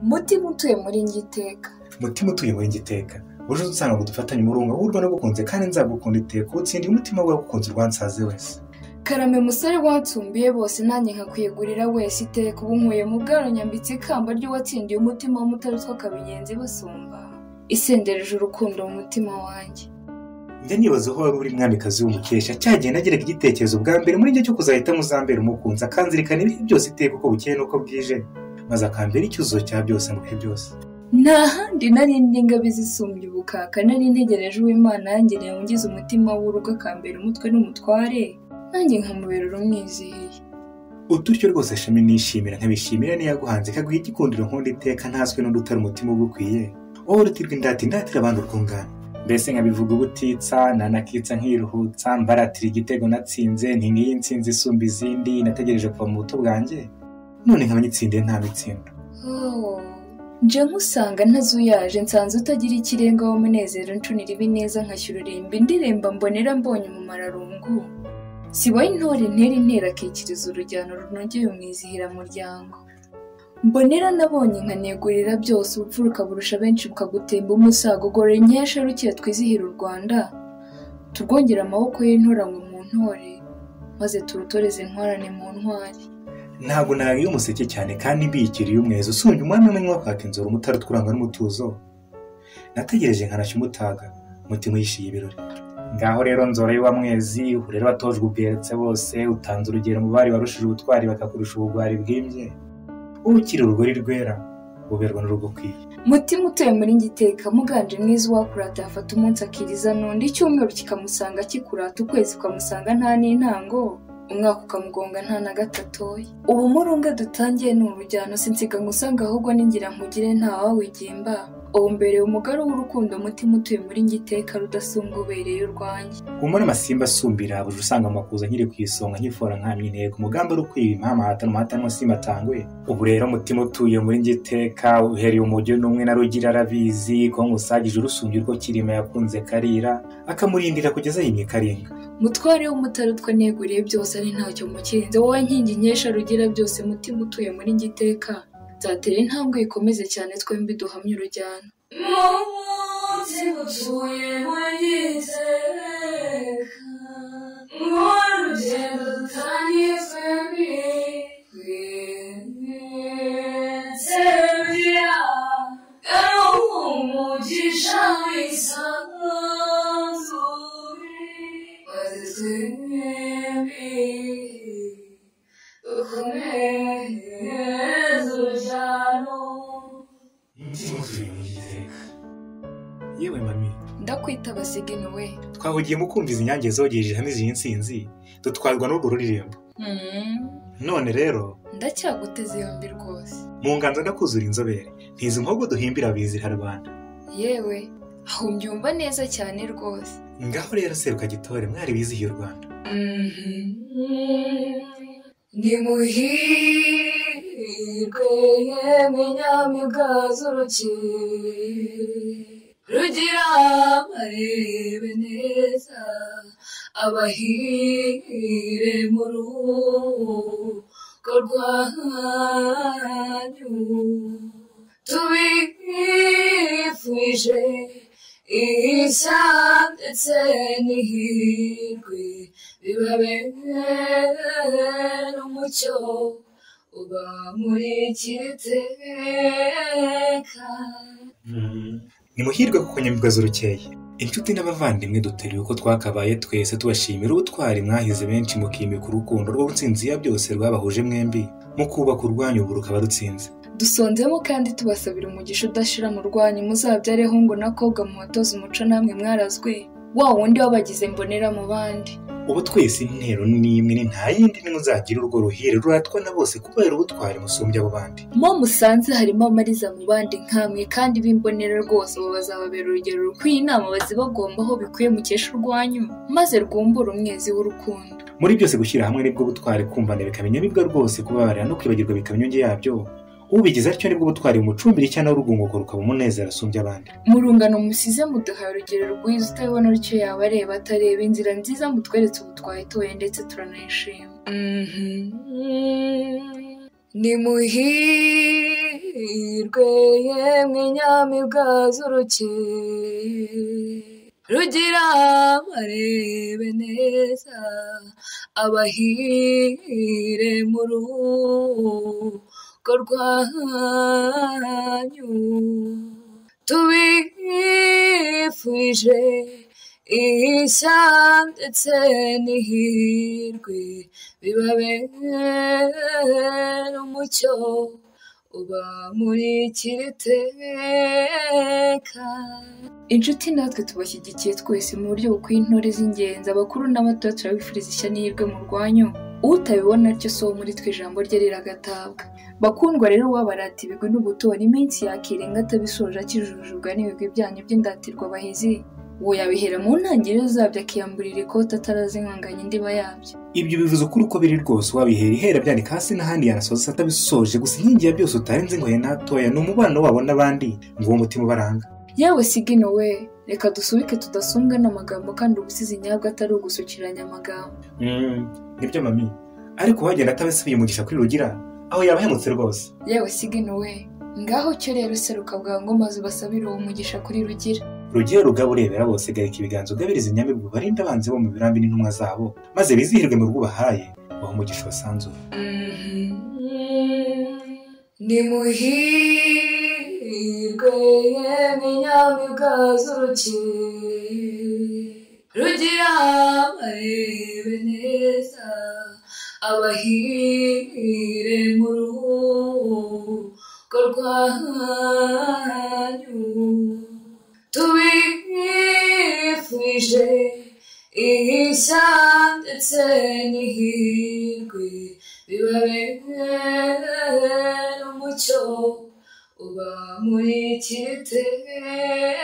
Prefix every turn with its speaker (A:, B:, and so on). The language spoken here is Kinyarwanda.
A: mutima utuye muri ngiteka
B: mutima utuye muri ngiteka buri wese usanga dufatanye umurunga w'urwa nagukunze kandi nzagukunda iteka utsindira umutima wawe gukunze urwansaze wese
A: karame musore wansumbiye bose nanjye nkakwigurira wese iteka ubu nkuye mu bwaro nyambitse ikamba ry'uwatsindiye umutima w'umutarutswa kabigenzi basumba isendereje urukundo mu mutima wanjye
B: njya nibaza aho wari uri mwamikazi w'umukesha cyagiye nageraga igitekerezo bwa mbere muri njye cyo kuzahitamo uzambera umukunzi akanzirikana ibihe byose iteka uko bukeye n'uko bwije maze akambera icyuzuzo cya byose mu bihe byose
A: nta handi nari ndi ngabe zisumbye ubukaka nari ntegereje uw'imana yangereye ungize umutima w'urugo akambera umutwe n'umutware nanjye nkamubera urumwizihiye
B: uturyo rwose shami nishimira nkabishimira niyaguhanze kaguha igikundiro nkunda iteka ntaswe n'undi utari umutima ugukwiye wowe urutirwa indati ndatira abantu urwungano mbese nkabivuga ubutitsa nanakitsa nkiruhutsa mbaratira igitego natsinze ni nk'iyi nsinzi isumba izindi nategereje kuva mu buto bwanjye none nkaba nyitsindiye nta mitsindo
A: Oh, nje nkusanga ntazuyaje nsanze utagira ikirenga w'umunezero nshunira ibineza nkashyururimba indirimba mbonera mbonye umumararungu sibaye intore intera intera akikiriza urujyano runogeye umwizihira muryango mbonera nabonye nkanegurira byose ubupfuruka burusha benshi bukagutemba umusago gore nkesha rukiye twizihira u rwanda turwongere amaboko y'intoranywe mu ntore maze turutoreze intwarane mu ntwari
B: ntabwo nariye umuseke cyane kandi mbiyikiriye umwezi usumbye umwami w'amanywa kwaka inzora umutara utwuranga n'umutuzo nategereje nkanashya umutaga umutima uyishiye ibirori ngaho rero nzora y'uwamwezi ubu rero watojwe ubweretse bose utanze urugero mu bari barushije ubutwari bakakurusha ubugwari bwimbye ukiri urugori rwera uberwa n'urugukwiye
A: mutima utuye muri ngiteka muganje mwiza uwakurata yafata umunsi akiriza n'undi icyumweru kikamusanga kikurata ukwezi ukamusanga nta n'intango umwaka ukamugonga nta na gatatoya ubu murunga dutangiye ni urujyano sinsiga ngusanga ahubwo ningira nkugire ntawawigimba ubu mbere umugore w'urukundo mutima utuye muri ngiteka rudasumbwa ubereye urwanjye
B: humura amasimba asumbira buje usanga amakuza nkiri ku isonga nkifora nkamye intego umugambi ari ukwiba impamahata n'umuhata n'umusimba atangwe ubu rero umutima utuye muri ngiteka uhereye umujyo n'umwe na rugira arabizi ko ngusagije urusumbye urwo kirima yakunze karira akamurindira kugeza yimye karinga
A: mutware w'umutarutwa neguriye byose ari ntacyo mukinze wowe nkingi nkesha rugira byose mutima utuye muri ngiteka nzatera intambwe ikomeze cyane twembi duhamye urujyano
C: munsi dutuye muri iteka mu rugendo dutangiye twembi Serbia, yari umugisha wisanzuye maze twembi dukomeze urujyano
B: umutima utuye muri ngiteka yewe mami
A: ndakwita basigini we
B: twahugiye mu kumva izi nyange zogeje hamwe izi nsinzi dutwarwa n'urwo ruririmbo none rero
A: ndacyaguteze yombi rwose
B: mu nganzo ndakuzura inzobere ntizi muhogo duhimbira bizira rwanda
A: yewe aho mbyumva neza cyane rwose
B: ngaho rero seruka gitore mwari bizihiye u rwanda
C: nimuhirwe yemwe nyamibwa z'urukiko rugira amarebe neza abahire mu rugo rwanyu tubifuje ishya ndetse n'ihirwe bibabere n'umucyo uba muri kiteka
B: ni muhirwe kuko nyamibwa z'urukeye inshuti n'abavandimwe duteruye uko twakabaye twese tubashimira ubutwari mwahize benshi mukimika urukundo rwo rutsinzi ya byose rwabahuje mwembi mukubaka urwanyu ubu rukaba rutsinze
A: dusonzemo kandi tubasabira umugisha udashira mu rwanyu muzabyare ahungu n'akobwa muhatoze umuco namwe mwarazwe wa wundi wabagize mbonera mu bandi
B: ubu twese intero ni imwe ni nta yindi nimwe uzagira urwo ruhire ruratwa na bose kubera ubutwari musumbya abo bandi
A: mo musanze harimo amariza mu bandi nkamwe kandi b'imbonera rwose ubu bazababera urugero rukwiye inama bazibagombaho bikwiye mukesha urwanyu maze rwumbure umwezi w'urukundo
B: muri byose gushyira hamwe nibwo butwari kumvana bikaba inyamibwa rwose kubabarira no kwibagirwa bikaba inyunge yabyo ubigize atyo nibwo butwari bumucumbira cyangwa urugunguko rukaba umunezero asumbya abandi
A: mu rungano musize muduhaye urugero rwiza utabibona rutyo yaba areba atareba inzira nziza mutweretse ubu twayitoye ndetse turanayishima nimuhirwe
C: muhirwe yemwe nyamibwa z'uruke rugira barebe neza abahire mu rugo rwanyu tubifuje ishya ndetse n'ihirwe bibabere umucyo uba muri kiriteka
A: inshuti natwe tubashyigikiye twese mu buryo bukwiye intore z'ingenzi abakuru n'abato turabifuriza ishya n'ihirwe mu rwanyu utabibona atyo si uwo muri twe ijambo rye riragatabwa bakundwa rero wabarata ibigwi n'ubutoni iminsi yakirenga atabisoje akijujubwa n'ibigwi byanyu by'indatirwa abahizi uwo yabihera mu ntangiriro zabyo akiyamburira ikote atarazinganganya indiba yabyo
B: ibyo bivuze ukuri uko biri rwose wabihera ihera byandika hasi n'ahandi yanasoza atabisoje gusa inkingi ya byose utarenze ngo natoya ni umubano wabo n'abandi ngo uwo mutima ubaranga
A: yewe sigino we reka dusubike tudasumbwa n'amagambo kandi ubusizi nyabwo atari ugusukiranya amagambo
B: Mm, nibyo mami ariko uwagenda atabisubiye umugisha kuri rugira aho yaba ahemutse rwose
A: yewe sigino we ngaho cyo rero seruka bwangu maze ubasabire uwo mugisha kuri rugira
B: rugiye rugabo urebera bose garika ibiganza ugabiriza inyamibwa barinde abanzi bo mu birambi n'intumwa zabo maze bizihirwe mu rugo ubahaye baha umugisha basanzura
C: nimuhirwe yemwe nyamibwa z'uruke rugira barebe neza abahire mu rugo rwanyu tubifuje ishya ndetse n'ihirwe bibabere umucyo uba muri kiriteka